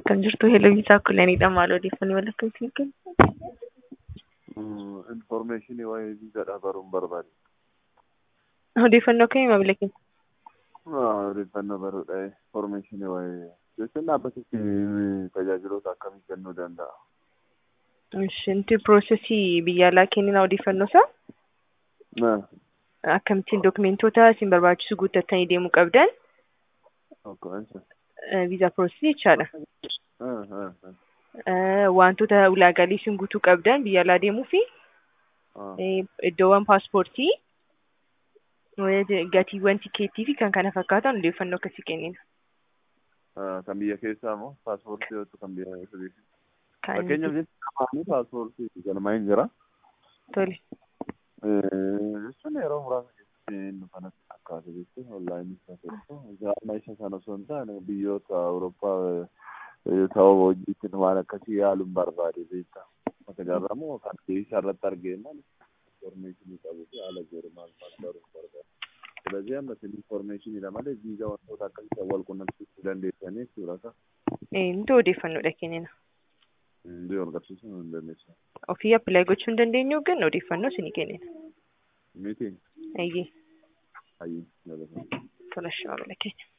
akkam jirtu Heelooyisaa Kulaniidha. Maal odeeffannoo walakkeetti kennu? Infoormeeshinii waa'ee viizaadhaa baruun barbaade. Odeeffannoo akkamii maamila keenya? Odeeffannoo baruudha. Infoormeeshinii waa'ee jechuun dhaabbatitti tajaajiloota akkamii kennuu danda'a? Shinti piroosesii biyya alaa kennina odeeffannoo isaa akkamittiin dokumentoota isin barbaachisu guuttattanii deemuu qabdan viizaa piroosesii jechaadha. Wantoota ulaagaalee isin guutuu qabdan biyya alaa deemuu fi iddoowwan paaspoortii gatiiwwan tikeettii fi kan kana fakkaatan odeeffannoo akkasii kennina. Kan biyya keessaa moo paaspoortii yookiin kan biyya keessaa? Fakkeenyaaf jechuun paaspoortii galmaa hin jira. Tole. Jechuun yeroo muraasa keessatti nu kanatti fakkaatu jechuun onlaayinii isa tokko jaarmaa isa sana osoo hin taane biyyoota Awurooppaa ta'uu hojiitiin waan akkasii yaaluun barbaade beektaa. Akka jaarramu kan isa irratti argeenna infoormeeshinii qabu fi haala jiru maal maal baruun barbaade. ስለዚህ amma isin infoormeeshiniidha malee viizaa wantoota akkasii wal qunnamsiisuu dandeessanii jechuudha. Nuti odeeffannoodha kennina. Hundi wal qabsiisuu hin dandeessu. Ofii appilaayi gochuu hin dandeenyu garuu odeeffannoo isinii kennina. Miti. Ayyee. Ayyee. Tola, maamila keenya.